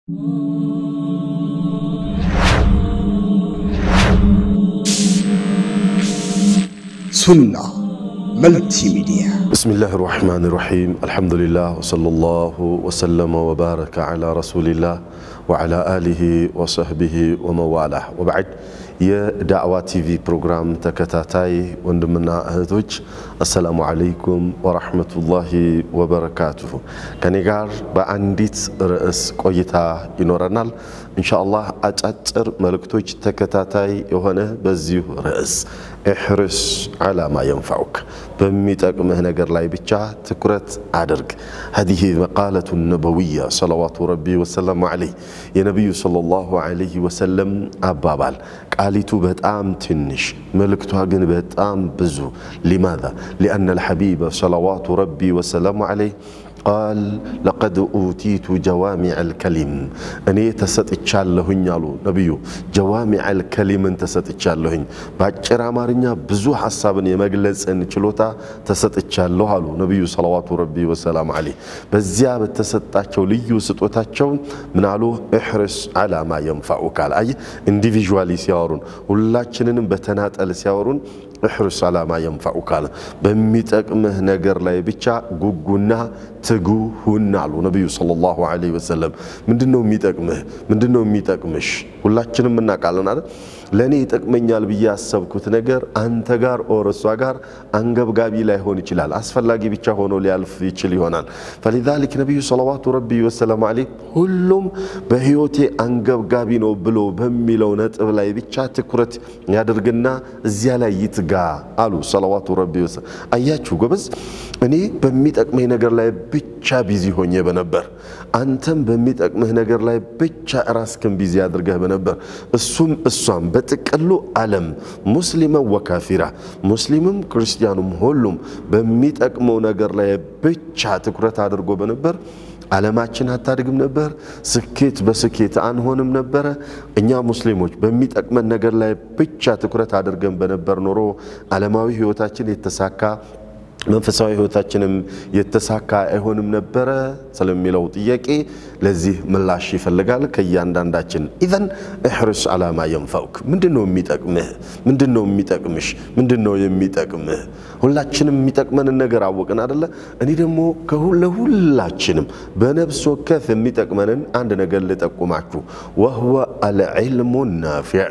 ሱና መልቲ ሚዲያ ብስሚላህ ራሕማን ራሒም አልሐምዱሊላህ ወሰለላሁ ወሰለመ ወባረከ ዓላ ረሱሊላህ ወዓላ አሊሂ ወሰህቢሂ ወመዋላህ ወበዕድ የዳዕዋ ቲቪ ፕሮግራም ተከታታይ ወንድምና እህቶች አሰላሙ ዓለይኩም ወራሕመቱላሂ ወበረካቱሁ። ከኔ ጋር በአንዲት ርዕስ ቆይታ ይኖረናል። ኢንሻአላህ አጫጭር መልእክቶች ተከታታይ የሆነ በዚሁ ርዕስ እሕርስ ዓላ ማ የንፈዑክ በሚጠቅምህ ነገር ላይ ብቻ ትኩረት አድርግ። ሀዚህ መቃለቱ ነበዊያ ሰለዋቱ ረቢ ወሰላሙ ዓለይህ የነቢዩ ሰለላሁ ዓለይህ ወሰለም አባባል ቃሊቱ በጣም ትንሽ መልእክቷ ግን በጣም ብዙ። ሊማዛ ሊአነ ልሐቢበ ሰለዋቱ ረቢ ወሰላሙ ዓለይህ ቃል ለቀድ ኡቲቱ ጀዋሚዕ አልከሊም እኔ ተሰጥቻለሁኝ አሉ ነቢዩ። ጀዋሚዕ አልከሊምን ተሰጥቻለሁኝ፣ በአጭር አማርኛ ብዙ ሐሳብን የመግለጽን ችሎታ ተሰጥቻለሁ አሉ ነቢዩ ሰለዋቱ ረቢ ወሰላሙ ዓለይህ። በዚያ በተሰጣቸው ልዩ ስጦታቸው ምን አሉ? እሕርስ ዓላ ማ የንፈዑክ አለ። አየህ ኢንዲቪዥዋሊ ሲያወሩን፣ ሁላችንንም በተናጠል ሲያወሩን እሕርስ ዓላ ማ የንፈዑክ አለ። በሚጠቅምህ ነገር ላይ ብቻ ጉጉና ትጉ ሁን አሉ ነቢዩ ሰለላሁ ዓለይሂ ወሰለም። ምንድን ነው የሚጠቅምህ? ምንድን ነው የሚጠቅምሽ? ሁላችንም እናውቃለን አይደል? ለእኔ ይጠቅመኛል ብዬ ያሰብኩት ነገር አንተ ጋር ኦር እሷ ጋር አንገብጋቢ ላይሆን ይችላል። አስፈላጊ ብቻ ሆኖ ሊያልፍ ይችል ይሆናል። ፈሊዛሊክ ነቢዩ ሰለዋቱ ረቢ ወሰላሙ ዓለይህ ሁሉም በህይወቴ አንገብጋቢ ነው ብሎ በሚለው ነጥብ ላይ ብቻ ትኩረት ያደርግና እዚያ ላይ ይትጋ አሉ ሰለዋቱ ረቢ ወሰላም። አያችሁ ጎበዝ፣ እኔ በሚጠቅመኝ ነገር ላይ ብቻ ቢዚ ሆኜ በነበር አንተም በሚጠቅምህ ነገር ላይ ብቻ ራስክን ቢዚ አድርገህ በነበር እሱም እሷም በጥቅሉ ዓለም ሙስሊመን ወካፊራ ሙስሊምም ክርስቲያኑም ሁሉም በሚጠቅመው ነገር ላይ ብቻ ትኩረት አድርጎ በነበር ዓለማችን አታድግም ነበር። ስኬት በስኬት አንሆንም ነበረ። እኛ ሙስሊሞች በሚጠቅመን ነገር ላይ ብቻ ትኩረት አድርገን በነበር ኖሮ ዓለማዊ ህይወታችን የተሳካ መንፈሳዊ ህይወታችንም የተሳካ አይሆንም ነበረ ስለሚለው ጥያቄ ለዚህ ምላሽ ይፈልጋል ከእያንዳንዳችን። ኢዘን እሕርስ ዓላ ማ የንፈዑክ ምንድን ነው የሚጠቅምህ? ምንድን ነው የሚጠቅምሽ? ምንድን ነው የሚጠቅምህ? ሁላችንም የሚጠቅመንን ነገር አወቅን አደለ? እኔ ደግሞ ለሁላችንም በነፍስ ወከፍ የሚጠቅመንን አንድ ነገር ልጠቁማችሁ። ወህወ አልዕልሙ ናፊዕ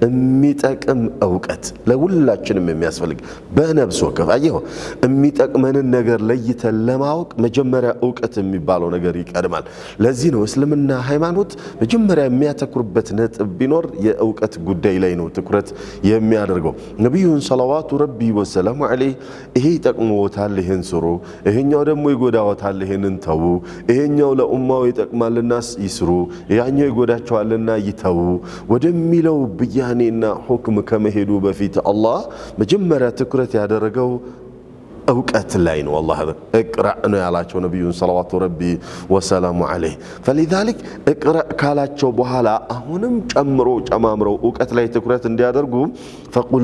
የሚጠቅም እውቀት ለሁላችንም የሚያስፈልግ በነፍስ ወከፍ አየሁ የሚጠቅመንን ነገር ለይተን ለማወቅ መጀመሪያ እውቀት የሚባለው ነገር ይቀድማል። ለዚህ ነው እስልምና ሃይማኖት መጀመሪያ የሚያተኩርበት ነጥብ ቢኖር የእውቀት ጉዳይ ላይ ነው ትኩረት የሚያደርገው። ነቢዩን ሰለዋቱ ረቢ ወሰላሙ ዓለይህ ይሄ ይጠቅምዎታል፣ ይህን ስሩ፣ ይሄኛው ደግሞ ይጎዳዎታል፣ ይህንን ተዉ፣ ይሄኛው ለኡማው ይጠቅማልና ይስሩ፣ ያኛው ይጎዳቸዋልና ይተዉ ወደሚለው ብያኔና ሁክም ከመሄዱ በፊት አላህ መጀመሪያ ትኩረት ያደረገው እውቀት ላይ ነው። አላህ እቅረእ ነው ያላቸው ነቢዩን ሰለዋቱ ረቢ ወሰላሙ ዓለይህ። ፈሊዛሊክ እቅረእ ካላቸው በኋላ አሁንም ጨምሮ ጨማምረው እውቀት ላይ ትኩረት እንዲያደርጉ ፈቁል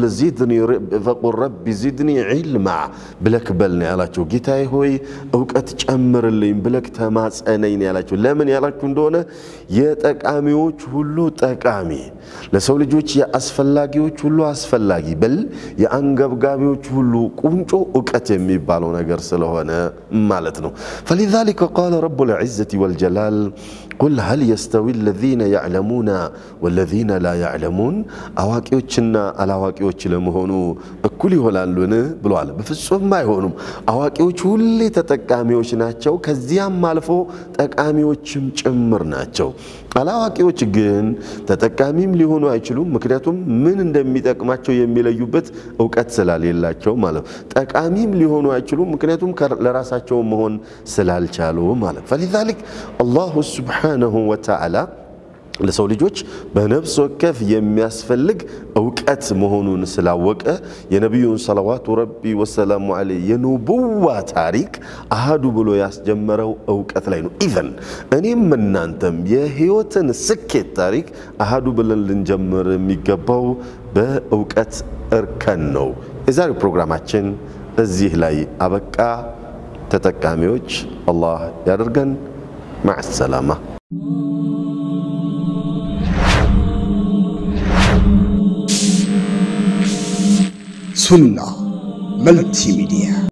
ረቢ ዚድኒ ዒልማ ብለክ በል ነው ያላቸው። ጌታዬ ሆይ እውቀት ጨምርልኝ ብለክ ተማጸነኝ ነው ያላቸው። ለምን ያላችሁ እንደሆነ የጠቃሚዎች ሁሉ ጠቃሚ፣ ለሰው ልጆች የአስፈላጊዎች ሁሉ አስፈላጊ፣ በል የአንገብጋቢዎች ሁሉ ቁንጮ እውቀት የሚባለው ነገር ስለሆነ ማለት ነው። ፈሊዛሊከ ቃለ ረቡል ዒዘቲ ወልጀላል ቁል ሀል የስተዊ አለዚነ ያዕለሙና ወለዚነ ላ ያዕለሙን አዋቂዎችና አላዋቂዎች ለመሆኑ እኩል ይሆናሉን ብለዋል። በፍጹም አይሆኑም። አዋቂዎች ሁሌ ተጠቃሚዎች ናቸው፣ ከዚያም አልፎ ጠቃሚዎችም ጭምር ናቸው። አላዋቂዎች ግን ተጠቃሚም ሊሆኑ አይችሉም። ምክንያቱም ምን እንደሚጠቅማቸው የሚለዩበት እውቀት ስላሌላቸው ማለት ነው። ጠቃሚም ሊሆኑ አይችሉም። ምክንያቱም ለራሳቸው መሆን ስላልቻሉ ማለት ፈሊዛሊክ አላሁ ሱብሓነሁ ወተዓላ ለሰው ልጆች በነፍስ ወከፍ የሚያስፈልግ እውቀት መሆኑን ስላወቀ የነቢዩን ሰለዋቱ ረቢ ወሰላሙ ዓለይህ የኑቡዋ ታሪክ አሃዱ ብሎ ያስጀመረው እውቀት ላይ ነው። ኢዘን እኔም እናንተም የህይወትን ስኬት ታሪክ አሃዱ ብለን ልንጀምር የሚገባው በእውቀት እርከን ነው። የዛሬው ፕሮግራማችን እዚህ ላይ አበቃ። ተጠቃሚዎች አላህ ያደርገን። ማዕ ሰላማ ሱና መልቲ ሚዲያ